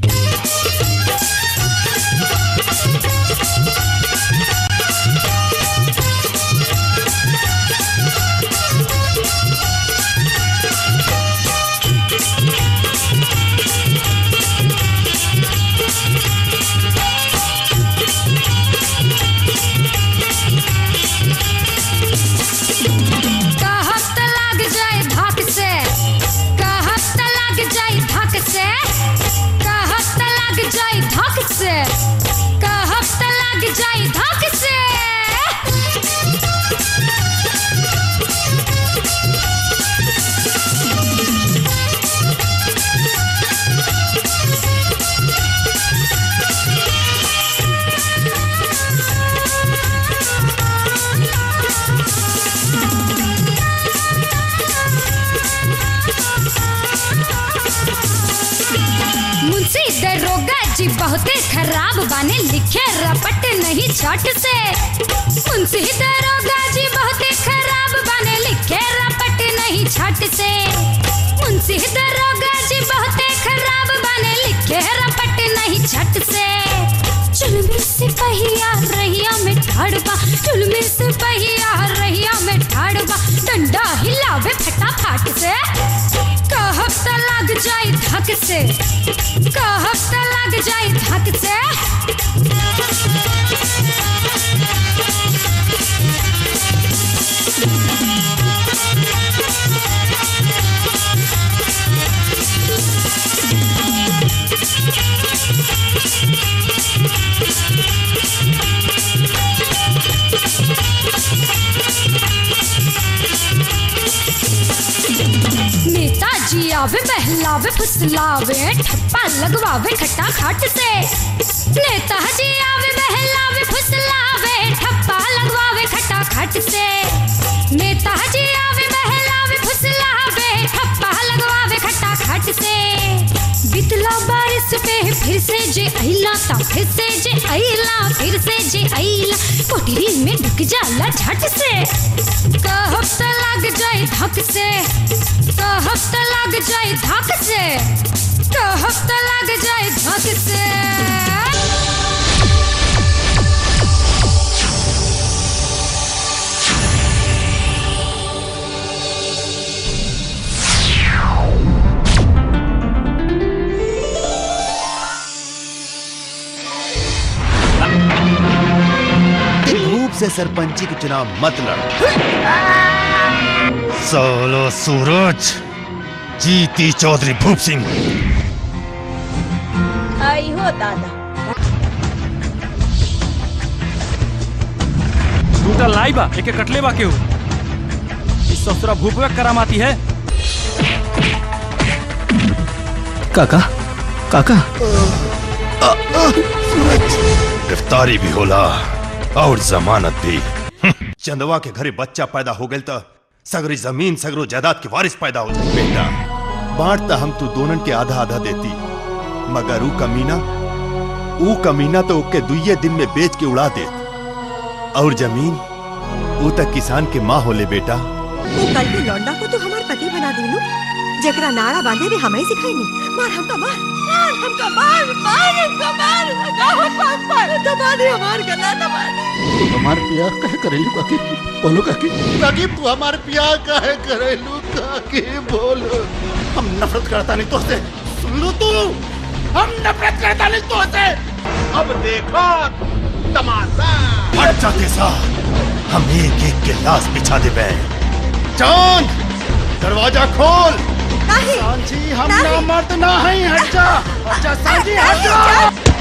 कहत त लाग जाए धक से कहत त लाग जाए धक से कहत त लाग जाए धक से कहत त लाग जाए धक से मुंशी दरोगा जी बहुते खराब बाने लिखे रपट नहीं छट से मुंशी दरोगा जी बहुते खराब बाने लिखे रपट नहीं छट से मुंशी दरोगा जी बहुते खराब बाने लिखे रपट नहीं छट से चुलमी सिपहिया रहिया में ठाड़बा चुलमी सिपहिया रहिया में ठाड़बा डंडा हिलावे फटाफट से कहब त लग जाए धक से कहब त लग जाए धक से नेताजी आवे बहलावे फुसलावे ठप्पा लगवावे खट्टा खाट से नेताजी आवे बहलावे फुसलावे ठप्पा लगवावे खट्टा खाट से नेताजी आवे बहलावे फुसलावे ठप्पा लगवावे खट्टा खाट से बितला बारिश पे फिर से जे अइला ता फिर से जे अइला फिर से जे अइला कोठरी में ढुक जाला झट से कहब त लग जाए धक से कहब त लग जाए धक से कहब त लग जाए धक से धूप से सरपंची के चुनाव मत लड़ सोलो सूरज जीती चौधरी भूप सिंह आई हो दादा टूटा लाई बा एके कटले बा केहू इस ससुरा भूपवे करामाती है काका काका गिरफ्तारी भी होला और जमानत भी हम्म, चंदवा के घरे बच्चा पैदा हो गए तो सगरी जमीन सगरो जायदाद के वारिस पैदा हो जाए बेटा बांटता हम तू दोनन के आधा आधा देती मगर ऊ कमीना ऊ कमीना तो ओके दुइये दिन में बेच के उड़ा दे और जमीन ऊ तक किसान के माँ होले बेटा वो कल के लौंडा को तो हमार पति बना दिलू जकरा नारा बांधे भी हमें सिखाईनी मार हमका मार मार हमका मार मार हमका मार गाहो पास मार दबा दे हमार गला दबा दे तू हमार प्यार कहे करेलू काकी बोलो काकी काकी तू हमारे प्यार काहे करेलू काकी बोलो हम नफरत करता नहीं तो से सुन लो तू हम नफरत करता नहीं तो से अब देखो तमाशा हट जाते साथ हम एक एक के लाश बिछा दे बे चांद दरवाजा खोल नहीं सांची हम नहीं। ना मर्द ना है हट जा हट जा सांची हट जा